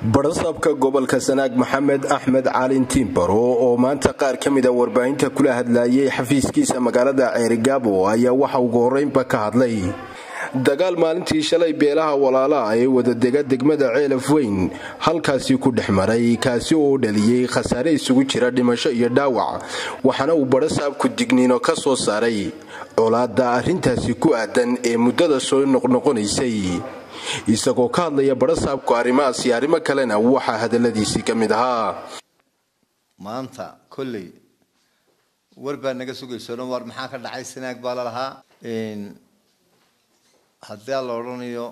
barasaabka gobolka sanaag maxamed axmed caalin tiimbaro oo maanta qaar ka mida warbaahinta kula hadlayay xafiiskiisa magaalada ceerigaabo ayaa waxa ugu horeynba ka hadlay dagaal maalintii shalay beelaha walaalaah ee wadadega degmada ceelaf weyn halkaasi ku dhex maray kaasi oo dhaliyey khasaare isugu jira dhimasho iyo dhaawac waxaana uu barasaabku digniino ka soo saaray colaadda arrintaasi ku aadan ee muddada soo noqnoqonaysay isagoo ka hadlaya barasaabku arrimahaas iyo arrimo kalena waxaa hadaladiisii ka mid ahaa maanta kolley war baa naga sugaysono war maxaa ka dhacay sanaag baa lalahaa haddii la odhanayo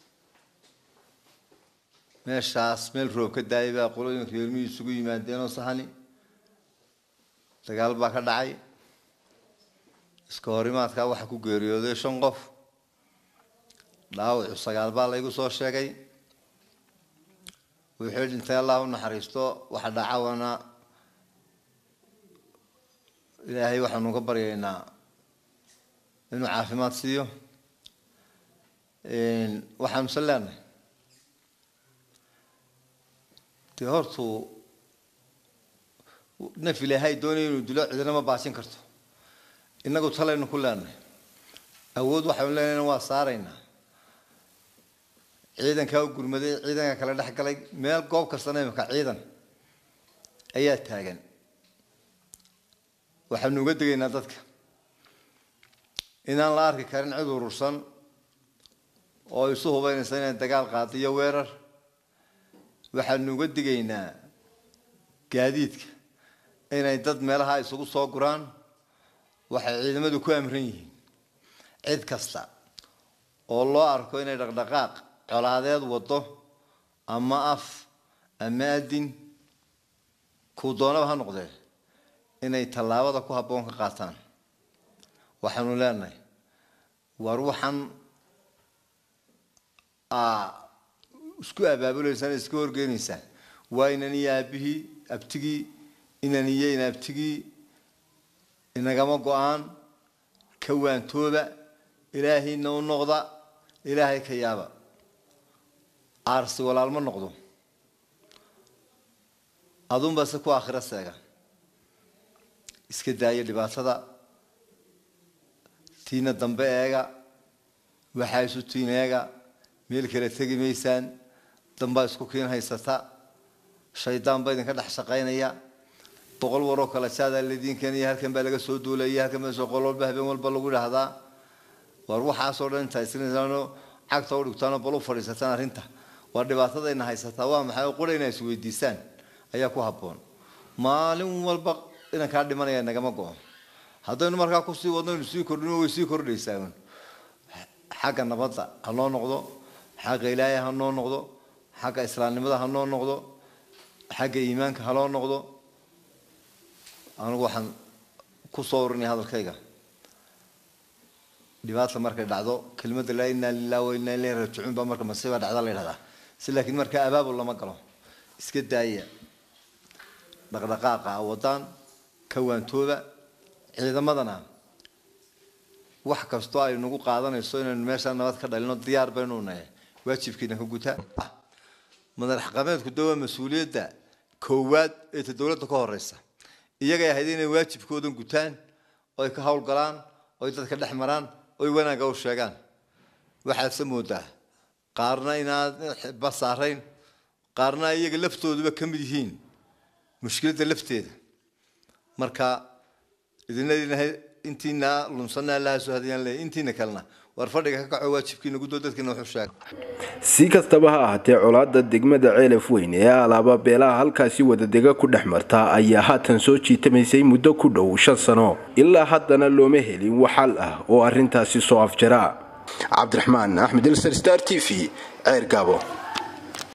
meeshaas meel roob ka daayay baa qolooyinka reermihii isugu yimaadeenoo sahani dagaal baa ka dhacay iska horimaadkaa waxaa ku geeriyooday shan qof dhaawacu sagaal baa laygu soo sheegay wuxuu dhintay allah u naxariisto waxa dhacawana ilaahay waxaanu ka baryaynaa inuu caafimaad siiyo waxaanusan leenahay dee hortuu naf ilaahay doonaya inuu dilo cidina ma baasin karto innagu talaynu ku leenahay awood waxaynu leenahay waa saaraynaa ciidankaa u gurmaday ciidanka kale dhex galay meel goob kastana imika ciidan ayaa taagan waxaanu uga degaynaa dadka inaan la arki karin cid urursan oo isu hubaynaysa inay dagaal qaado iyo weerar waxaanu uga digaynaa gaadiidka inay dad meelaha isugu soo guraan waxay ciidamadu ku amran yihiin cid kasta oo loo arko inay dhaqdhaqaaq colaadeed wado ama af ama adin kuu doonaba ha noqdee inay tallaabada ku habboon ka qaataan waxaanu leenahay war waxaan isku abaabuleysaan iska horgeynaysaan waa inan iyo aabihii abtigii inan iyo inaabtigii inagama go-aan ka waantooba ilaahayna u noqda ilaahay ka yaaba aarsi walaal ma noqdo adunba se ku aakhiro seega iska daaya dhibaatada tiina dambe eega waxaa isu tiin eega meel kale tegi maysaan dambaa isku kiin haysata shaydaan baa idinka dhex shaqaynaya boqol waroo kale jaadaa ladiin keenaya halkan baa laga soo duulaya halkan baa qol walba habeen walba lagu dhahdaa war waxaasoo dhan intaa isrinaysaano cagta u dhigtaanoo bal u fadhiisataan arrinta waa dhibaatadayna haysataa waa maxay oo qura inay isweydiisaan ayaa ku habboon maalin walba inankaa dhimanaya nagama go-o haddaynu markaa kusii wadno inu sii kordhino way sii kordhaysaa xagga nabadda ha noo noqdo xagga ilaahay ha noo noqdo xagga islaamnimada ha noo noqdo xagga iimaanka ha loo noqdo anigu waxaan ku soo urinaya hadalkayga dhibaata markay dhacdo kelmadda laa inaa lilah wa inaa ilayhi raajicuun baa marka masiiba dhacda la yidhahdaa si laakiin markaa abaabul lama galo iska daaya dhaqdhaqaaqa wadaan ka waantooba ciidamadana wax kastoo ay nagu qaadanayso inaynu meeshaa nabad ka dhalino diyaar baynu nahay waajibkiina ka gutaa madax qameedku de waa mas-uuliyadda koowaad ee ta dowladda ka horeysa iyagay ahayd inay waajibkoodan gutaan oy ka howlgalaan oy dadka dhex maraan oy wanaagga u sheegaan waxaadse moodaa qaarna inaad ba saarayn qaarna iyaga laftooduba ka mid yihiin mushkiladda lafteeda marka idina intiina lunsanna allaha soo hadayaan leeyahy intiina kalena war fadhiga ka kaco waajibkiina guddoo dadkiina wuxuu sheegay si kastaba ha ahaatee colaadda degmada ceelaf weyn ee alaaba beelaha halkaasi wadadega ku dhex marta ayaa haatan soo jiitamaysay muddo ku dhow shan sano ilaa haddana looma helin waxal ah oo arrintaasi soo afjara cabdiraxmaan axmed ilser star t v ceer gaabo